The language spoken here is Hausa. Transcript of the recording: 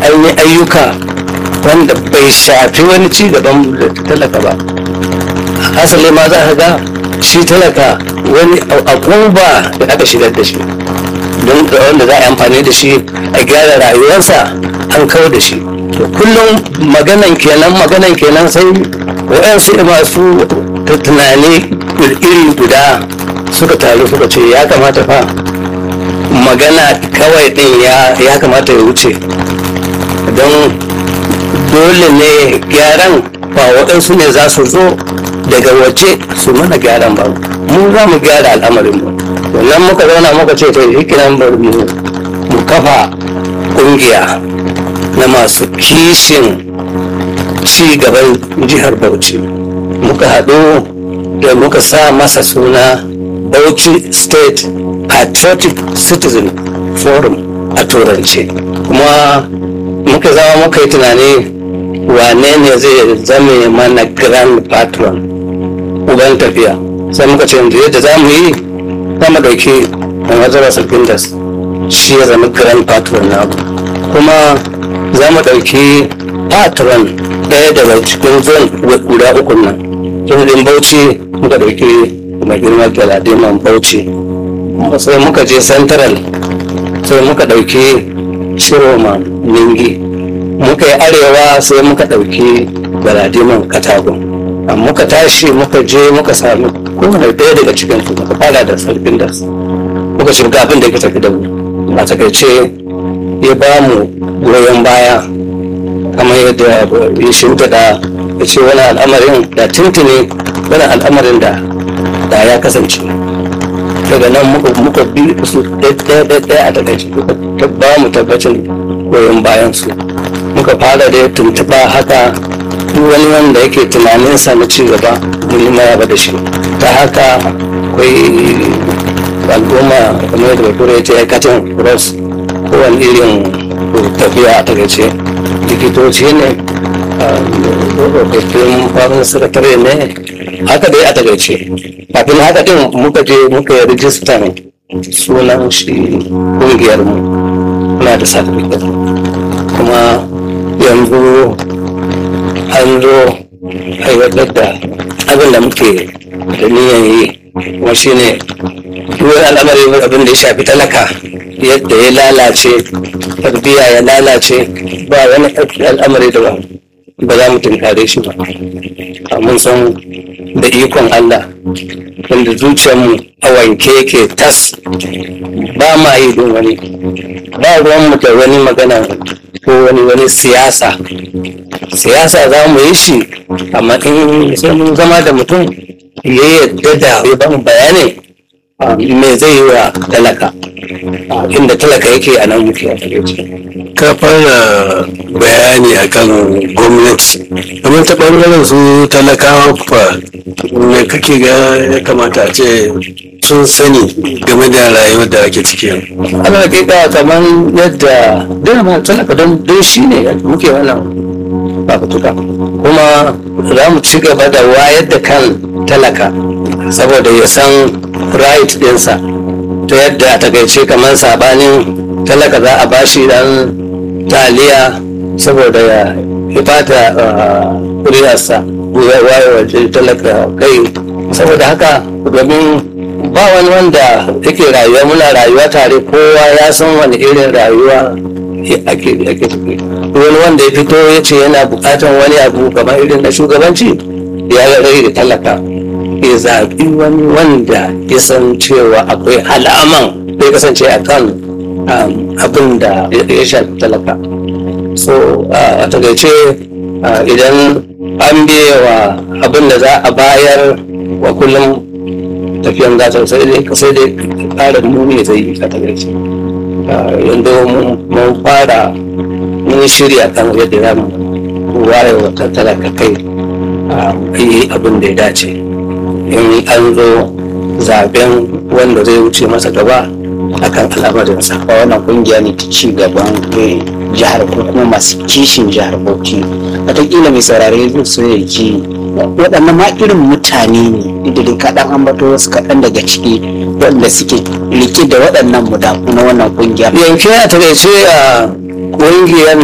an yi ayyuka wanda bai shafi wani ci gaban talaka ba hasali ma za ka ga shi talaka wani akuba da aka shigar da shi don wanda za a yi amfani da shi a gyara rayuwarsa an kawo da shi to kullum maganan kenan maganan kenan sai waɗansu masu tunani iri guda suka taru suka ce ya kamata fa magana kawai din ya kamata ya wuce don dole ne gyaran ba waɗansu ne za su zo daga waje su mana gyaran ba mu za mu gyara al'amarin mu wannan muka zauna muka ce to hikinan bari mu kafa ƙungiya na masu kishin ci gaban jihar bauchi muka haɗu da muka sa masa suna bauchi state patriotic citizen forum a turance kuma muka zama muka yi tunani wane ne zai zame mana grand patron uban tafiya sai muka ce yanzu yadda za mu yi za mu ɗauki mai mazara sulfindas shi ya zama grand patron na kuma za mu ɗauki patron ɗaya daga cikin zon guda uku nan jirgin bauchi muka ɗauki mai girma galadiman bauchi sai muka je central sai muka ɗauki shiroma ningi muka yi arewa sai muka ɗauki galadiman katagun muka tashi muka je muka sami kowane ɗaya daga cikin su muka fara da sarfin da muka ce ga abin da ya tafi da mu a takaice ya ba mu goyon baya kamar yadda ya shimfiɗa ya ce wani al'amarin da tuntuni wani al'amarin da da ya kasance daga nan muka bi su ɗaya a takaice ta ba mu tabbacin goyon bayan su muka fara da tuntuɓa haka duk wani wanda yake tunaninsa na ci gaba mun yi maraba da shi ta haka akwai al'umma kamar yadda bature ya ce aikatin cross kowane irin tafiya a takaice likitoci ne tsofaffin farin sakatare ne haka dai a takaice kafin haka din muka je muka yi rijistan sunan shi kungiyar mu na da certificate kuma yanzu an zo aiwatar da abin da muke da niyan yi kuma shine duk al'amari abin da ya shafi talaka yadda ya lalace tarbiyya ya lalace ba wani al'amari da ba ba za mu tunkare shi ba mun san da ikon Allah wanda zuciyarmu a wanke yake tas ba ma yi don wani ba ruwanmu da wani magana ko wani wani siyasa siyasa za mu yi shi amma in sai mun zama da mutum ya yadda da ya ba mu bayani me zai yi wa talaka inda talaka yake a nan muke a ka fara bayani akan gwamnati kamar ta ɓangaren su talakawa fa me kake ga ya kamata a ce sun sani game da rayuwar da ake ciki ana hakika kamar yadda dama talaka don don shi ne muke wannan fafutuka kuma za mu ci gaba da wayar da kan talaka saboda ya san right ɗinsa ta yadda a takaice kamar sabanin talaka za a bashi dan taliya saboda ya fata kuriyarsa ya waye waje talaka kai saboda haka domin ba wani wanda yake rayuwa muna rayuwa tare kowa ya san wani irin rayuwa ake ake tafi wani wanda ya fito ya ce yana bukatan wani abu kamar irin na shugabanci ya rai da talaka ya zaɓi wani wanda ya san cewa akwai alaman zai kasance a kan abin da ya shafi talaka so a takaice idan an wa abin da za a bayar wa kullum tafiyan gata sai dai sai dai ƙarin muni zai yi a takaice yanzu mun fara mun shirya kan yadda za mu waye wa talaka kai yi abin da ya dace in an zo zaben wanda zai wuce masa gaba akan al'amarinsa ba wannan kungiya ne ta ci gaban jihar ko kuma masu kishin jihar bauchi wataƙila mai saurare zai so ya ji waɗannan ma irin mutane ne da kaɗan ambato wasu kaɗan daga ciki wanda suke rike da waɗannan mudafu na wannan kungiya yanke a takaice a ƙungiyar